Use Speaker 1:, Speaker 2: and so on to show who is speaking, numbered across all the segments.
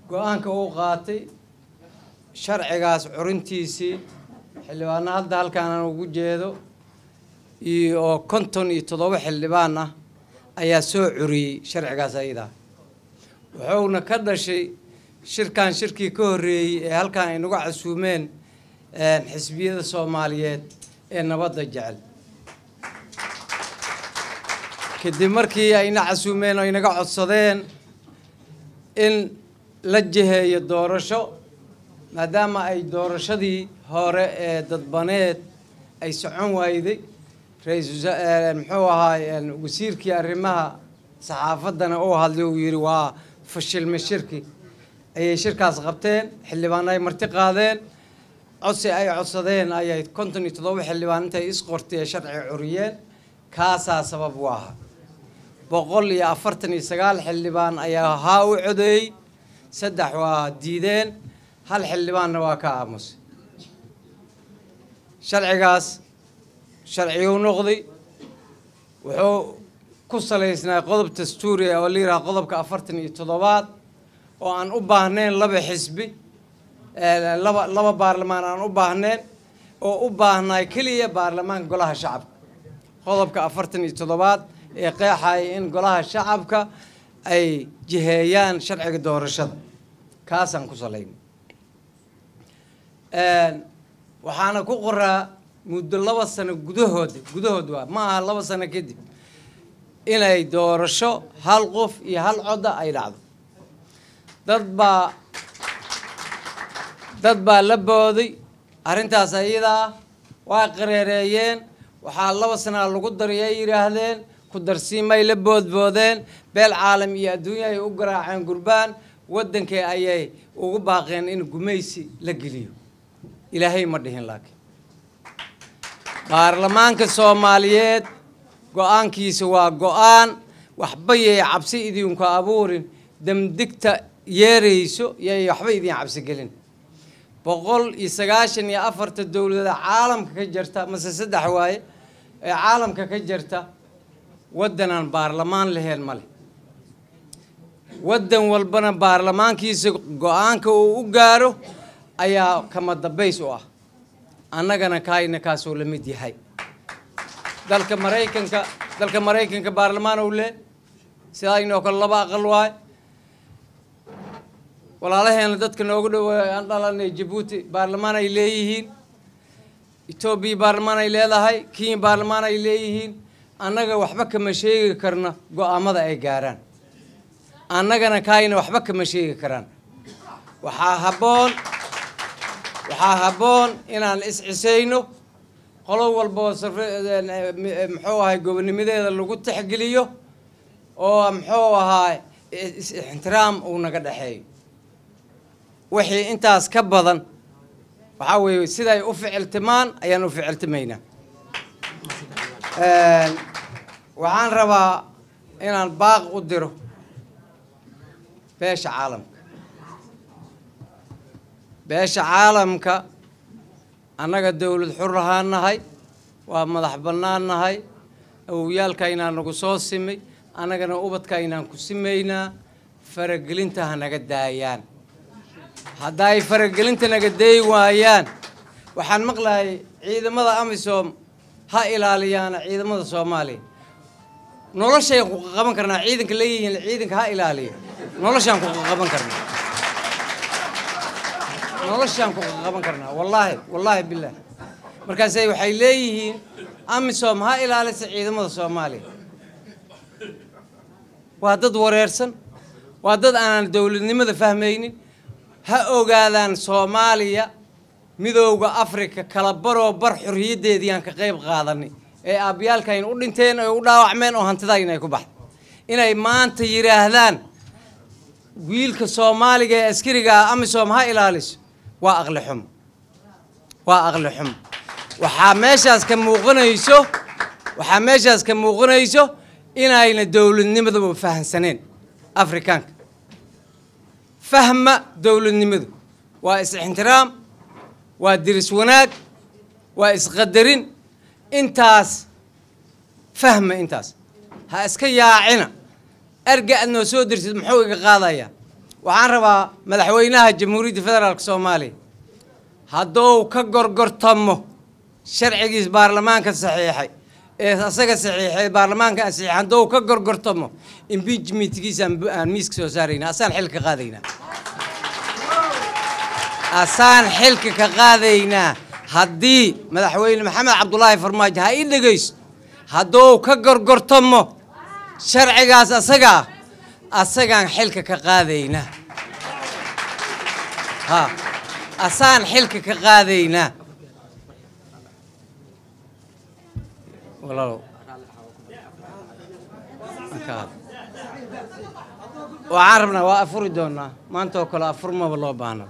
Speaker 1: go-aanka uu qaatay sharcigaas curintiisii xildhibaano hadda halkaan aan ugu jeedo iyo oo konton iyo toddoba xildhibaan ah ayaa soo curiyey sharcigaas ayadaa wuxuuna ka dhashay shirkan shirkii ka horreeyey ee halkaan ay nagu casuumeen xisbiyada soomaaliyeed ee nabadda jecel kadib markii ayna casuumeen oo inaga codsadeen in la jiheeyo doorasho maadaama ay doorashadii hore ee dadbaneed ay socon waayday ra-iisul muxuu ahaay wasiirkii arrimaha saxaafaddana uu hadlay uu yidhi waa fashilme shirki ayay shirkaas qabteen xildhibaan ay marti qaadeen codsi ay codsadeen ayay konton iyo toddoba xildhibaan intay isqortay ee sharci curiyeen kaasaa sabab u ahaa boqol iyo afartan iyo sagaal xildhibaan ayaa haa u codeeyey saddex waa diideen hal xildhibaanna waa ka aamusay sharcigaas sharciguu noqday wuxuu ku salaysnaa qodob dastuuri oo la yidhaha qodobka afartan iyo toddobaad oo aan u baahnayn laba xisbi laba laba baarlamaan aan u baahnayn oo u baahnay keliya baarlamaanka golaha shacabka qodobka afartan iyo toddobaad ee qeexaya in golaha shacabka ay jiheeyaan sharciga doorashada kaasaan ku salaynay waxaana ku qoraa muddo laba sano gudahooda gudahood waa ma aha laba sano kadib inay doorasho hal qof iyo hal codda ay dhacdo dad baa dad baa la booday arrintaas ayadaa waa qareereeyeen waxaa laba sanaa lagu dariyay yidhaahdeen ku darsiimay la boodboodeen beel caalam iyo adduunya ay u garaaceen gurbaan waddankii ayay ugu baaqeen in gumaysi la geliyo ilaahay ma dhihin laakiin baarlamaanka soomaaliyeed go-aankiisa waa go-aan waxba yay cabsi idinku abuurin damdigta yeerayso yay waxba idin cabsi gelin boqol iyo sagaashan iyo afarta dowlada caalamka ka jirta mase saddex waaye ee caalamka ka jirta waddanaan baarlamaan laheen ma leh waddan walbana baarlamaankiisa go-aanka uu u gaaro ayaa kama dambays u ah annagana kaayna kaasoo la mid yahay dalka maraykanka dalka maraykanka baarlamaan ou leh sidaa inoo kale laba aqal waay walaalaheena dadka noogu dhaweey aan dhalanay jabuuti baarlamaan ay leeyihiin etoobiya baarlamaan ay leedahay kenya baarlamaan ay leeyihiin annaga waxba kama sheegi karna go-aamada ay gaaraan annagana kaayna waxba kama sheegi karaan waxaa habboon waxaa habboon inaan is-cisayno qolo walboo muxuu ahay gobonimadeeda lagu tixgeliyo oo muxuu ahaa ixtiraam uu naga dhexeeyo wixii intaas ka badan waxaa weeye siday u ficiltimaan ayaan u ficiltimaynaa waxaan rabaa inaan baaq u diro beesha caalamka beesha caalamka annaga dowlad xur ahaan nahay waa madax bannaan nahay awowyaalkaynaa nagu soo simay annagana ubadkaynaan ku simaynaa faragelinta ha naga daayaan haddaay faragelinta naga dayi waayaan waxaan maqlayay ciidamada amisom ha ilaaliyaana ciidamada soomaaliya noloshayn ku qaban karnaa ciidanka leeyihiin ciidanka ha ilaaliya noloshaan ku qaban karnaa noloshaan ku qaban karnaa wallaahi wallaahi bilaah markaase waxay leeyihiin amisom ha ilaalisa ciidamada soomaaliya waa dad wareersan waa dad aanan dowladnimada fahmaynin ha ogaadaan soomaaliya midooda africa kala baroo bar xorriyaddeedii aan ka qayb qaadanay ee aabyaalkayn u dhinteen oy u dhaawacmeen oo hantidayna ay ku baxday inay maanta yidhaahdaan wiilka soomaaliga ee askariga ah amisom ha ilaaliso waa aqli xumo waa aqli xumo waxaa meeshaas ka muuqanayso waxaa meeshaas ka muuqanayso inayna dowladnimadaba fahansaneen afrikaanka fahma dowladnimadu waa is-ixtiraam waa diris wanaag waa isqadarin intaas fahma intaas ha iska yaacina erga aad noo soo dirsid muxuu iga qaadayaa waxaan rabaa madaxweynaha jamhuuriyadda federaalk soomaaliya hadduu ka gorgortamo sharcigiis baarlamaanka saxiixay ee asaga saxiixay baarlamaanka saxiixay hadduu ka gorgortamo impeachmentkiisa aan miiska soo saarayna asaan xilka qaadaynaa asaan xilka ka qaadaynaa haddii madaxweyne maxamed cabdulaahi farmaajo ha ii dhegayso hadduu ka gorgortamo sharcigaas asagaa asagaan xilka ka qaadaynaa ha asaan xilka ka qaadaynaa walaalow waxaan rabnaa waa afuri doonaa maanta oo kale afurmaba loo baahna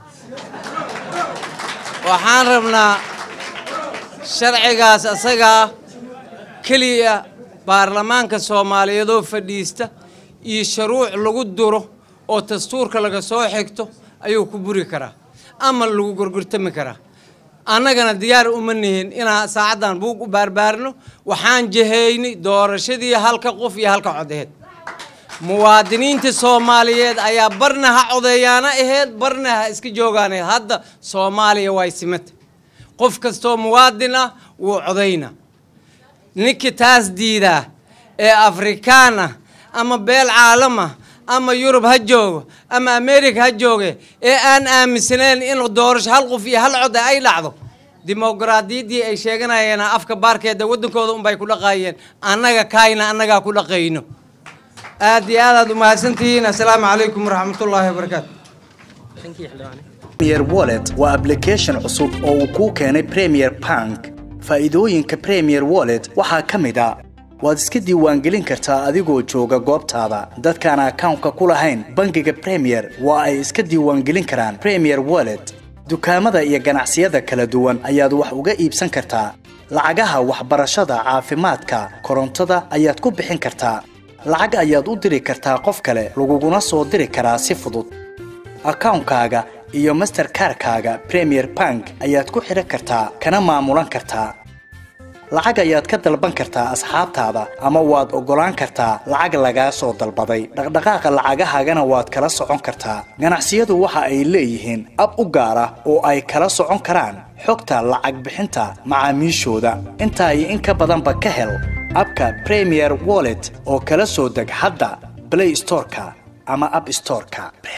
Speaker 1: waxaan rabnaa sharcigaas asagaa keliya baarlamaanka soomaaliyeedoo fadhiista iyo shuruuc lagu duro oo dastuurka laga soo xigto ayuu ku buri karaa ama lagu gorgortami karaa annagana diyaar uma nihin inaan saacaddan buug u baarbaarno waxaan jahaynay doorashadii halka qof iyo halka codeed muwaadiniinta soomaaliyeed ayaa barna ha codeeyaana aheyd barna ha iska joogaana hadda soomaaliya way simata qof kastoo muwaadin ah wuu codayna ninkii taas diidaa ee afrikaan ah ama beel caalama ama yurub ha joogo ama america ha jooge ee aan aaminsanayn in doorasho hal qof iyo hal cod ay dhacdo dimoqraadiyaddii ay sheeganayeen afka baarkeeda waddankooda unbay ku dhaqaayeen annaga kaayna annagaa ku dhaqayno aad iyo aad aad umahadsantihiin assalaamu calaykum waraxmatullaahi wabarakaatu
Speaker 2: premier wallet waa application cusub oo uu kuu keenay premier bank faa'iidooyinka premier wallet waxaa ka mid a waad iska diiwaangelin kartaa adigoo jooga goobtaada dadkaan akawnka ku lahayn bangiga premier waa ay iska diiwaangelin karaan premier wallet dukaamada iyo ganacsiyada kala duwan ayaad wax uga iibsan kartaa lacagaha waxbarashada caafimaadka korontada ayaad ku bixin kartaa lacag ayaad u diri kartaa qof kale laguguna soo diri karaa si fudud akawnkaaga iyo masterkarkaaga premier bank ayaad ku xidhan kartaa kana maamulan kartaa lacag ayaad ka dalban kartaa asxaabtaada ama waad oggolaan kartaa lacag lagaa soo dalbaday dhaqdhaqaaqa lacagahaagana waad kala socon kartaa ganacsiyadu waxa ay leeyihiin ab u gaar ah oo ay kala socon karaan xogta lacag bixinta macaamiishooda intaa iyo in ka badanba ka hel abka premier wallet oo kala soo deg hadda blay storeka ama ab storeka